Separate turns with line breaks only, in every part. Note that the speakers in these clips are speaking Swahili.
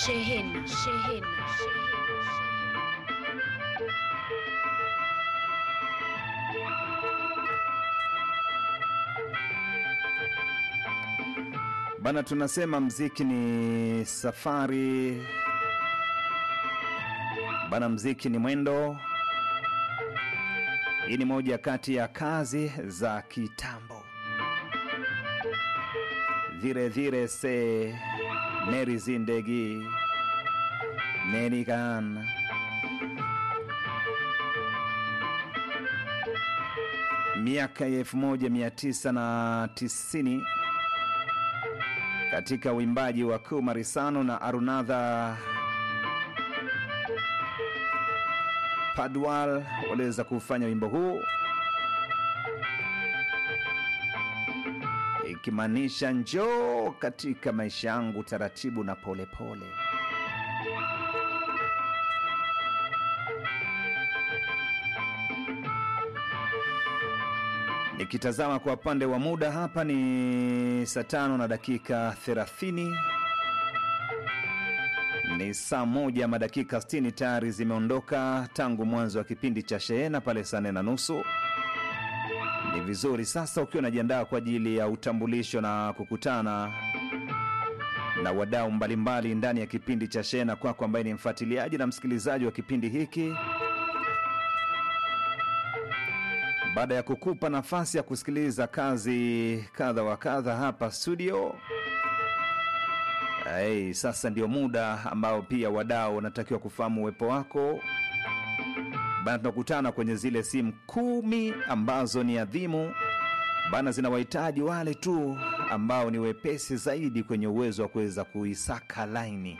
Shehena, shehena,
Bana, tunasema mziki ni safari bana, mziki ni mwendo. Hii ni moja kati ya kazi za kitambo. Vile vile se neri zindegi nerikan miaka ya elfu moja mia tisa na tisini katika uimbaji wa Kumarisano na Arunadha Padwal waliweza kufanya wimbo huu ikimaanisha njoo katika maisha yangu taratibu na polepole pole. Nikitazama kwa upande wa muda hapa ni saa tano na dakika thelathini ni saa moja madakika 60 tayari zimeondoka tangu mwanzo wa kipindi cha shehena pale saa nne na nusu. Ni vizuri sasa ukiwa unajiandaa kwa ajili ya utambulisho na kukutana na wadau mbalimbali ndani ya kipindi cha shehena, kwako ambaye ni mfuatiliaji na msikilizaji wa kipindi hiki baada ya kukupa nafasi ya kusikiliza kazi kadha wa kadha hapa studio. Hey, sasa ndio muda ambao pia wadau wanatakiwa kufahamu uwepo wako bana. Tunakutana kwenye zile simu kumi ambazo ni adhimu bana, zinawahitaji wale tu ambao ni wepesi zaidi kwenye uwezo wa kuweza kuisaka laini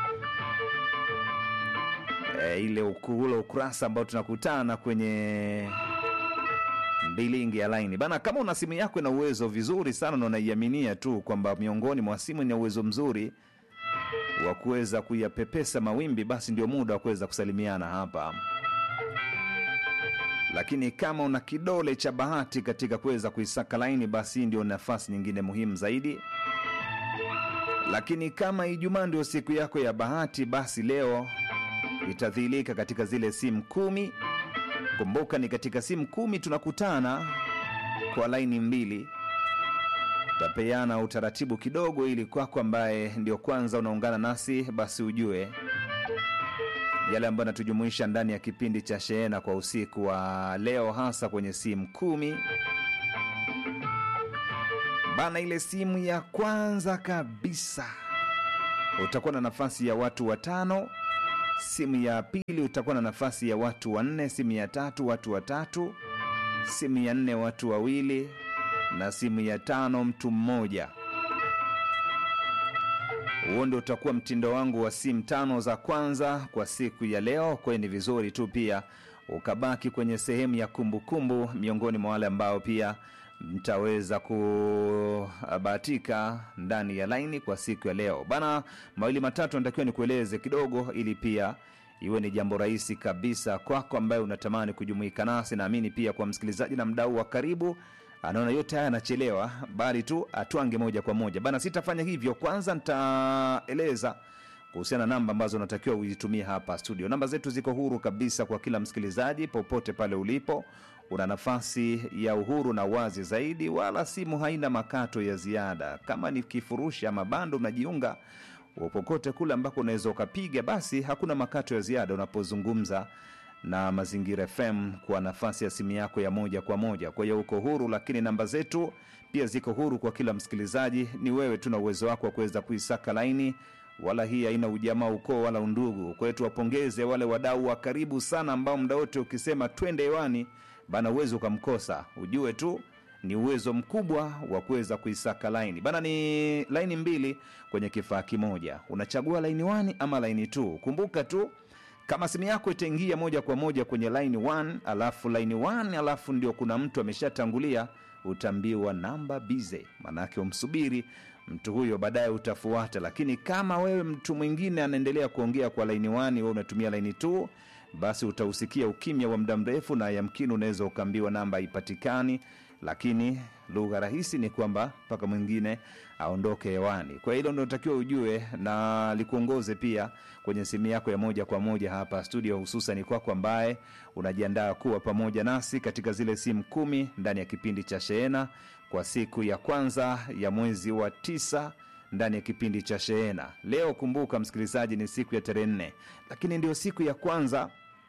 e, ile ule ukurasa ambao tunakutana kwenye bilingi ya laini bana. Kama una simu yako ina uwezo vizuri sana na unaiaminia tu kwamba miongoni mwa simu ina uwezo mzuri wa kuweza kuyapepesa mawimbi, basi ndio muda wa kuweza kusalimiana hapa. Lakini kama una kidole cha bahati katika kuweza kuisaka laini, basi ndio nafasi nyingine muhimu zaidi. Lakini kama Ijumaa ndio siku yako ya bahati, basi leo itadhihirika katika zile simu kumi Kumbuka ni katika simu kumi tunakutana kwa laini mbili. Tapeana utaratibu kidogo, ili kwako ambaye ndio kwanza unaungana nasi, basi ujue yale ambayo anatujumuisha ndani ya kipindi cha shehena kwa usiku wa leo, hasa kwenye simu kumi bana. Ile simu ya kwanza kabisa utakuwa na nafasi ya watu watano simu ya pili utakuwa na nafasi ya watu wanne, simu ya tatu watu watatu, simu ya nne watu wawili, na simu ya tano mtu mmoja. Huo ndio utakuwa mtindo wangu wa simu tano za kwanza kwa siku ya leo. Kwa hiyo ni vizuri tu pia ukabaki kwenye sehemu ya kumbukumbu kumbu, miongoni mwa wale ambao pia mtaweza kubahatika ndani ya laini kwa siku ya leo bana. Mawili matatu natakiwa nikueleze kidogo, ili pia iwe ni jambo rahisi kabisa kwako ambaye unatamani kujumuika nasi. Naamini pia kwa msikilizaji na mdau wa karibu anaona yote haya anachelewa, bali tu atwange moja kwa moja bana. Sitafanya hivyo, kwanza nitaeleza kuhusiana na namba ambazo unatakiwa uzitumie hapa studio. Namba zetu ziko huru kabisa kwa kila msikilizaji, popote pale ulipo una nafasi ya uhuru na wazi zaidi, wala simu haina makato ya ziada. Kama ni kifurushi ama bando unajiunga popote kule ambako unaweza ukapiga, basi hakuna makato ya ziada unapozungumza na Mazingira FM kwa nafasi ya simu yako ya moja kwa moja. Kwa hiyo uko huru, lakini namba zetu pia ziko huru kwa kila msikilizaji. Ni wewe tu na uwezo wako wa kuweza kuisaka laini wala hii haina ujamaa, ukoo wala undugu. Kwa hiyo tuwapongeze wale wadau wa karibu sana ambao muda wote ukisema twende hewani bana, uwezo ukamkosa. Ujue tu ni uwezo mkubwa wa kuweza kuisaka laini bana. Ni laini mbili kwenye kifaa kimoja, unachagua laini 1 ama laini 2. Kumbuka tu kama simu yako itaingia moja kwa moja kwenye laini 1 alafu laini 1 alafu ndio kuna mtu ameshatangulia, utaambiwa namba bize, maanake umsubiri mtu huyo baadaye utafuata. Lakini kama wewe mtu mwingine anaendelea kuongea kwa laini 1, wewe unatumia laini 2, basi utausikia ukimya wa muda mrefu, na yamkini unaweza ukaambiwa namba haipatikani, lakini lugha rahisi ni kwamba mpaka mwingine aondoke hewani. Kwa hilo ndo takiwa ujue na likuongoze pia kwenye simu yako ya moja kwa moja hapa studio, hususan kwako ambaye unajiandaa kuwa pamoja nasi katika zile simu kumi ndani ya kipindi cha Sheena kwa siku ya kwanza ya mwezi wa tisa ndani ya kipindi cha Sheena. Leo kumbuka, msikilizaji, ni siku ya tarehe nne, lakini ndio siku ya kwanza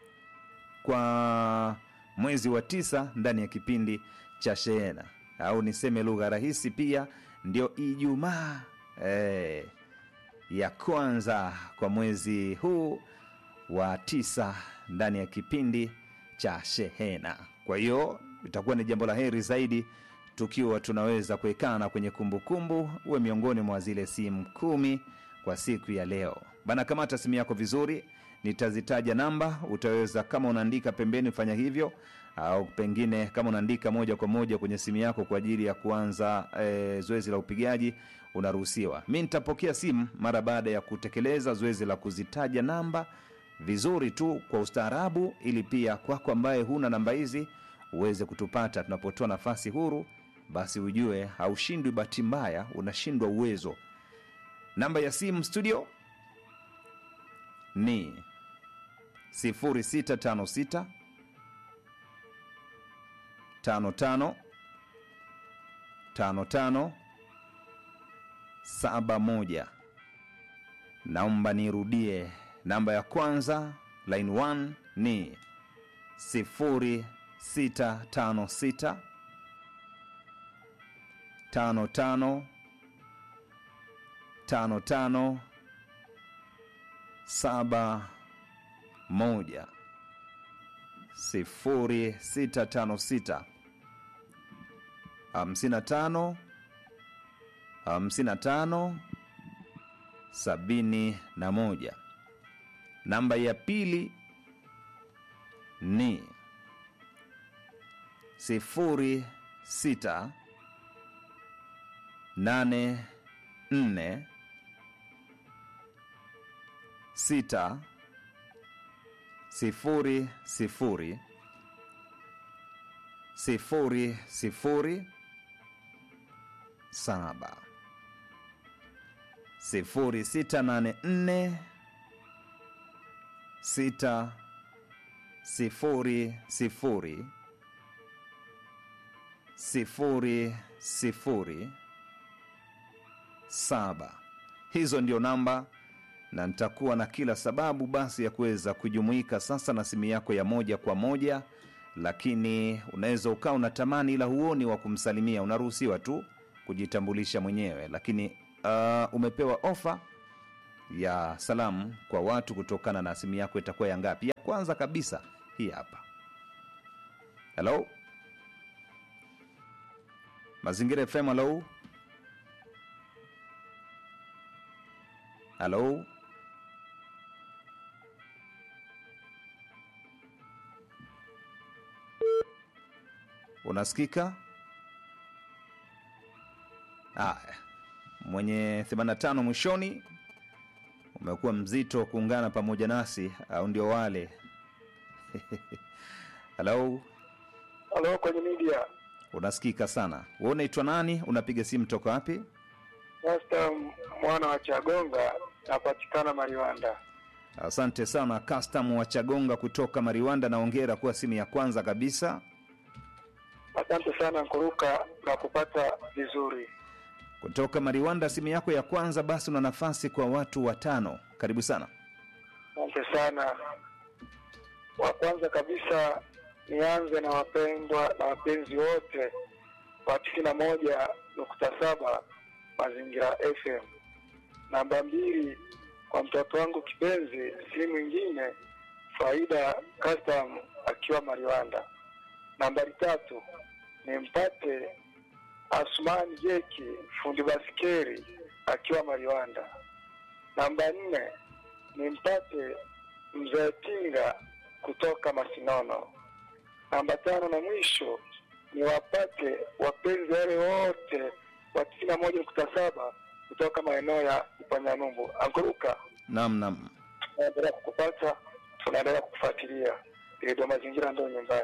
kwa mwezi wa tisa ndani ya kipindi cha Sheena, au niseme lugha rahisi pia ndio Ijumaa eh, ya kwanza kwa mwezi huu wa tisa ndani ya kipindi cha Shehena. Kwa hiyo itakuwa ni jambo la heri zaidi tukiwa tunaweza kuekana kwenye kumbukumbu, uwe miongoni mwa zile simu kumi kwa siku ya leo bana. Kamata simu yako vizuri, nitazitaja namba, utaweza kama unaandika pembeni, fanya hivyo, au pengine kama unaandika moja kwa moja kwenye simu yako kwa ajili ya kuanza e, zoezi la upigaji, unaruhusiwa. Mi nitapokea simu mara baada ya kutekeleza zoezi la kuzitaja namba vizuri tu kwa ustaarabu, ili pia kwako ambaye huna namba hizi uweze kutupata tunapotoa nafasi huru, basi ujue haushindwi bahati mbaya, unashindwa uwezo. Namba ya simu studio ni 0656 55 55 71. Naomba nirudie, namba ya kwanza line 1 ni 0656 55 55 saba moja sifuri sita tano sita hamsini na tano hamsini na tano sabini na moja. Namba ya pili ni sifuri sita nane nne sita sifuri sifuri sifuri sifuri saba sifuri sita nane nne sita sifuri sifuri sifuri sifuri saba. Hizo ndio namba na nitakuwa na kila sababu basi ya kuweza kujumuika sasa na simu yako ya moja kwa moja, lakini unaweza ukawa unatamani ila huoni wa kumsalimia, unaruhusiwa tu kujitambulisha mwenyewe, lakini uh, umepewa ofa ya salamu kwa watu kutokana na simu yako itakuwa ya ngapi? Ya kwanza kabisa hii hapa. Hello, Mazingira FM. Hello, hello. Unasikika? Aya, mwenye 85 mwishoni, umekuwa mzito kuungana pamoja nasi, au ndio wale? Halo,
Halo, kwenye media
unasikika sana. Wewe unaitwa nani? Unapiga simu toka wapi?
Rasta mwana wa Chagonga napatikana Mariwanda.
Asante sana custom wa Chagonga kutoka Mariwanda, na ongera kuwa simu ya kwanza kabisa.
Asante sana Nkuruka na kupata vizuri.
Kutoka Mariwanda, simu yako ya kwanza, basi una nafasi kwa watu watano. Karibu sana.
Asante sana. Wa kwanza kabisa nianze na wapendwa na wapenzi wote wa tisini na moja nukta saba Mazingira FM. Namba mbili kwa mtoto wangu kipenzi, si mwingine Faida Custom akiwa Mariwanda. Nambari tatu nimpate Asmani Jeki fundi basikeri akiwa Mariwanda. Namba nne nimpate mzee Tinga kutoka Masinono. Namba tano na mwisho niwapate wapenzi wale wote wa tisini na moja nukta saba kutoka maeneo ya Upanyanyumbu. Anguruka,
Naam, naam.
tunaendelea kukupata, tunaendelea kukufuatilia. Redio Mazingira ndio nyumbani.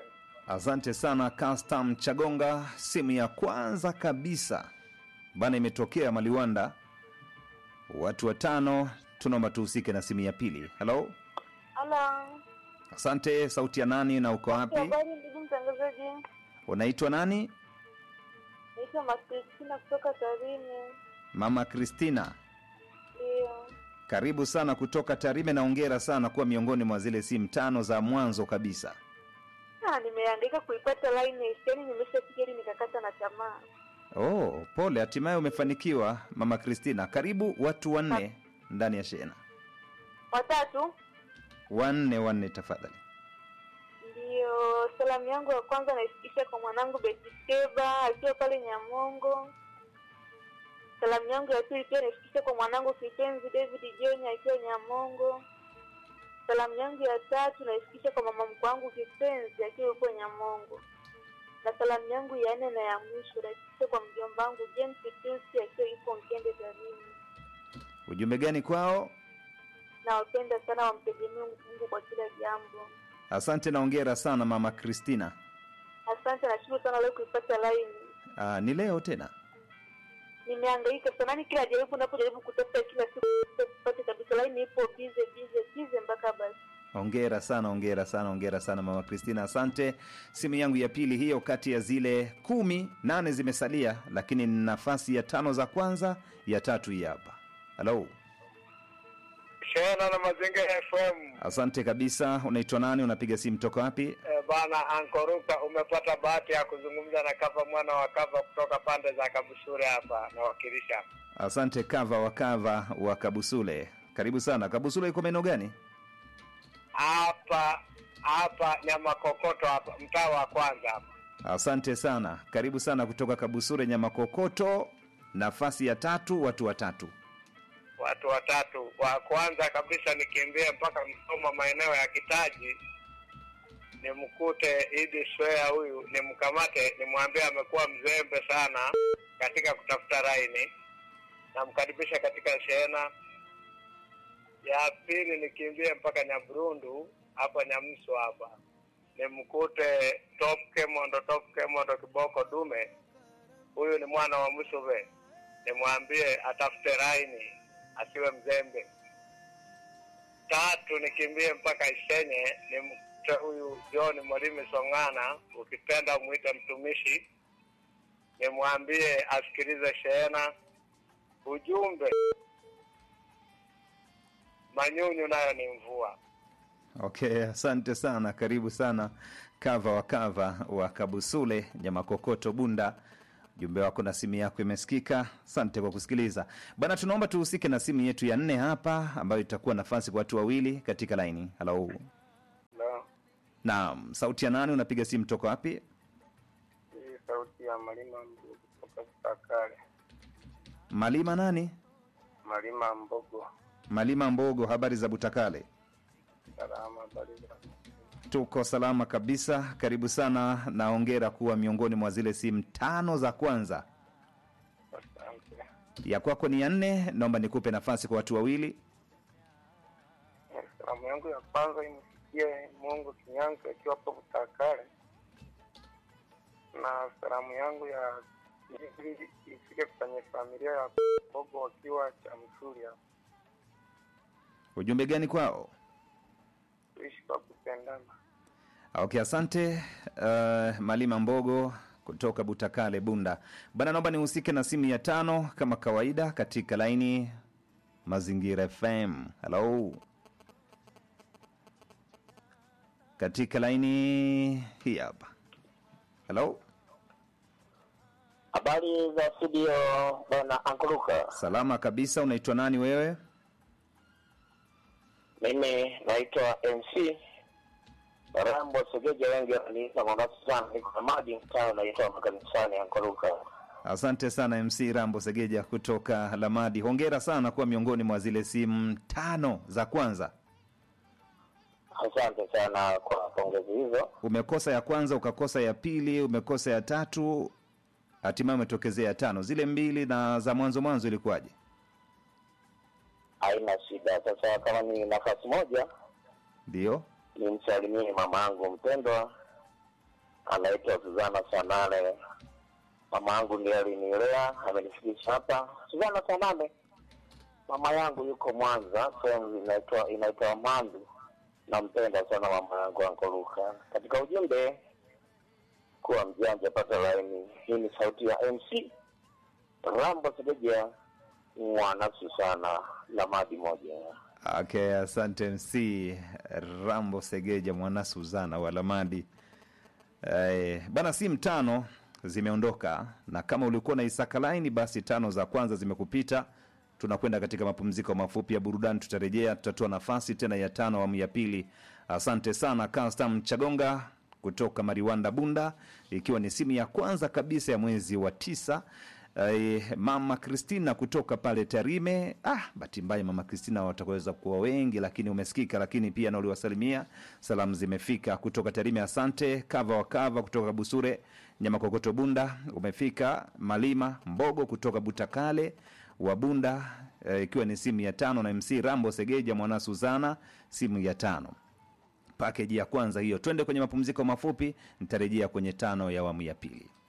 Asante sana Custom Chagonga, simu ya kwanza kabisa bana imetokea Maliwanda. Watu watano, tunaomba tuhusike na simu ya pili. Halo,
Halo.
asante. Sauti ya nani na uko wapi?
Habari ndugu mtangazaji.
Unaitwa nani?
Naitwa Makristina kutoka Tarime.
Mama Kristina,
Ndio.
karibu sana kutoka Tarime na hongera sana kuwa miongoni mwa zile simu tano za mwanzo kabisa.
Ah, nimeandika kuipata line yaani nimeshapiga ili nikakata na tamaa.
Oh, pole, hatimaye umefanikiwa Mama Kristina. Karibu watu wanne ndani ya shehena,
Watatu
wanne wanne tafadhali.
ndio salamu yangu ya kwanza naifikisha kwa mwanangu Betiskeba akiwa pale Nyamongo. Salamu yangu ya pili pia naifikisha kwa mwanangu kipenzi David John akiwa Nyamongo. Salamu yangu ya tatu naifikisha kwa mama mkwe wangu kipenzi akiwa huko Nyamongo. Na salamu yangu ya nne na ya mwisho naifikisha kwa mjomba wangu James Tusi akiwa yupo Mkende Tarime.
Ujumbe gani kwao?
Nawapenda sana, wamtegemee Mungu kwa kila jambo.
Asante na hongera sana Mama Kristina.
Asante, nashukuru sana leo kuipata laini.
Ah, ni leo tena.
Nimehangaika sana, yani kila jaribu napojaribu kutafuta kila siku sipate kabisa, laini ipo bize bize bize mpaka basi.
Hongera sana, hongera sana, hongera sana Mama Kristina, asante. Simu yangu ya pili hiyo, kati ya zile kumi, nane zimesalia, lakini ni nafasi ya tano za kwanza, ya tatu hii hapa. Halo,
Shehena na Mazingira FM.
asante kabisa. Unaitwa nani? Unapiga simu toka wapi?
E, bana Ankoruka, umepata bahati ya kuzungumza na Kava mwana wa Kava kutoka pande za Kabushure hapa nawakilisha.
Asante Kava wa Kava wa Kabusule, karibu sana. Kabusule iko maeneo gani?
Hapa hapa nyama kokoto hapa mtaa wa kwanza hapa.
Asante sana, karibu sana kutoka Kabusure nyama kokoto. Nafasi ya tatu, watu watatu.
Watu watatu. Wa kwanza kabisa nikimbie mpaka Msoma maeneo ya Kitaji nimkute Idi Swea huyu, nimkamate, nimwambie amekuwa mzembe sana katika kutafuta raini, namkaribisha katika shehena. Ya pili nikimbie mpaka Nyaburundu hapa Nyamso hapa nimkute Top Kemondo, Top Kemondo kiboko dume, huyu ni mwana wa Musube, nimwambie atafute raini asiwe mzembe. Tatu nikimbie mpaka Isenye nimkute huyu John Mwalimu Song'ana, ukipenda umwite mtumishi, nimwambie asikilize shehena. Ujumbe, manyunyu nayo ni mvua.
Okay, asante sana, karibu sana Kava wa Kava wa Kabusule nyama kokoto Bunda. Ujumbe wako na simu yako imesikika. Asante kwa kusikiliza bana. Tunaomba tuhusike na simu yetu ya nne hapa, ambayo itakuwa nafasi kwa watu wawili katika laini. Halo,
No,
naam, sauti ya nani? Unapiga simu toka wapi?
hii sauti ya Malima Mbogo kutoka Kitakale.
Malima nani?
Malima Mbogo,
Malima Mbogo. Habari za Butakale?
salama barida.
Tuko salama kabisa. Karibu sana na hongera kuwa miongoni mwa zile simu tano za kwanza.
Asante.
Ya kwako ni ya nne, naomba nikupe nafasi kwa watu wawili.
Salamu yangu ya kwanza imfikie Mungu Kinyanzi akiwa hapo Butakale, na salamu yangu ya pili ifike kwenye familia ya Bogo wakiwa Chamsuri hapo.
Ujumbe gani kwao?
Tuishi kwa kupendana.
Okay, asante uh, Malima Mbogo kutoka Butakale, Bunda bana. Naomba nihusike na simu ya tano kama kawaida katika laini Mazingira FM. Halo, katika laini hii hapa. Halo,
Habari za studio bwana Ankuruka.
salama kabisa. Unaitwa nani wewe?
Mimi naitwa MC Rambo Segeja, wengi wananiita Mombasa sana. Niko Hamadi, mtaa unaitwa makanisani Ankuruka.
Asante sana MC Rambo Segeja kutoka Lamadi. Hongera sana kuwa miongoni mwa zile simu tano za kwanza.
Asante sana kwa pongezi hizo.
Umekosa ya kwanza, ukakosa ya pili, umekosa ya tatu, hatimaye umetokezea ya tano. Zile mbili na za mwanzo mwanzo ilikuwaje?
Haina shida. Sasa kama ni nafasi moja,
Ndio,
nimsalimie mama yangu mpendwa anaitwa Suzana Sanane. Mama yangu ndiye alinilea, amenifikisha hapa. Suzana Sanane, mama yangu yuko Mwanza, sehemu inaitwa inaitwa Mandu. Nampenda sana mama yangu Ankoluka. Katika ujumbe, kuwa mjanja, pata laini. Hii ni sauti ya MC Rambo Segeja, mwana Susana la madi moja.
Okay, asante MC Rambo Segeja mwana Suzana wa Lamadi. Eh, bana simu tano zimeondoka na kama ulikuwa na Isaka Line basi tano za kwanza zimekupita. Tunakwenda katika mapumziko mafupi ya burudani, tutarejea, tutatoa nafasi tena ya tano awamu ya pili. Asante sana Custom Chagonga kutoka Mariwanda Bunda, ikiwa ni simu ya kwanza kabisa ya mwezi wa tisa. Eh, mama Kristina kutoka pale Tarime. Ah, bahati mbaya mama Kristina watakaweza kuwa wengi, lakini umesikika, lakini pia na uliwasalimia, salamu zimefika kutoka Tarime. Asante kava wa kava kutoka Busure, nyama kokoto Bunda umefika, Malima Mbogo kutoka Butakale wa Bunda, eh, ikiwa ni simu ya tano na MC Rambo Segeja mwana Suzana, simu ya tano pakeji ya kwanza hiyo. Twende kwenye mapumziko mafupi, nitarejea kwenye tano ya awamu ya pili.